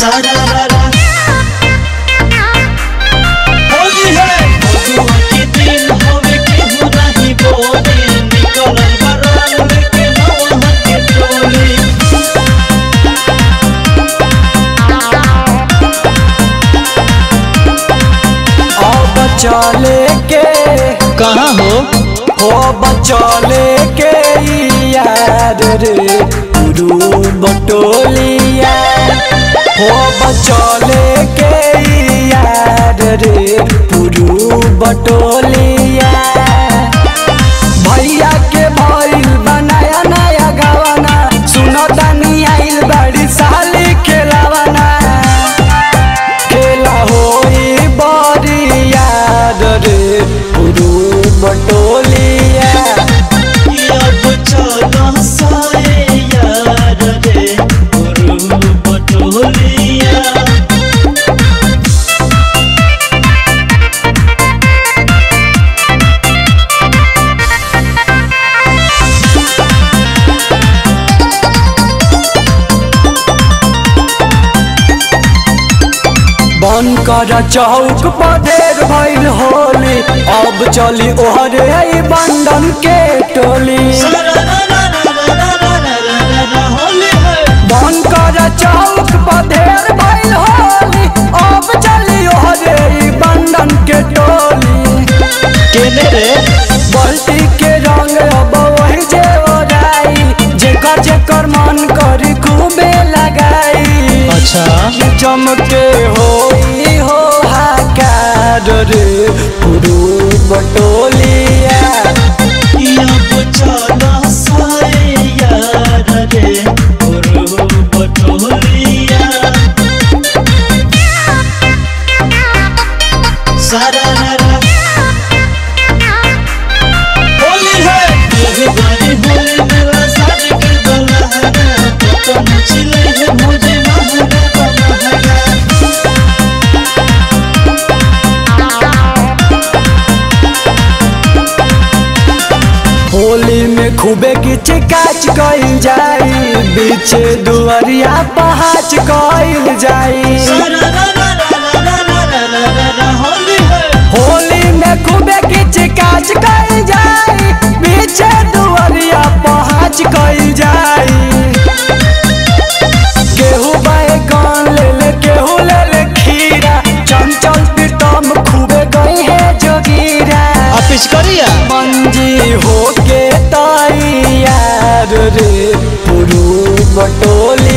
सारा रारा होली है फगुआ के दिन होवे केहू नाही बोले निकलल बराल लेके नौहा के टोली अब चले के कहाँ हो हो बचले के यार रे गुरु बटोलिया हो बचले के यार रे पुरु बटोलिया भैया के भइल बनाया नया गावाना सुनो तनी आइल बड़ी साली खेलावाना खेला होई बड़ी याद रे पुरु बटोलिया अब चलो साए यार रे गुरु बटोलिया बन कर चौक पर ढेर भइल होली अब चली ओहरे आई बंधन के टोली होली है बन कर चौक पर ढेर भइल होली अब चली ओहरे आई बंधन के टोली केने रे बल्टी के रंग अब वही जे ओराई जेकर जेकर मन करी खूबे लगाई अच्छा चमके होई हो हाकार रे पुरु बटोलिया अब चलो साए यार रे गुरु बटोलिया सारा रारा होली है यही बारी होली मेरा शादी के दुल्हन तो मुझे है मुझे महंगा महंगा होली में खूबे किच काच कइल जाई बीचे दुआरिया पहाच कइल जाई होली है होली में खूबे किच काच कइल जाई बीचे दुआरिया पहाच कइल जाई केहू बैगन ले ले केहू ले ले खीरा चंचल प्रीतम खूबे गई है जोगीरा ऑफिस करिया मंजी होके तैयार रे पुरु बटोली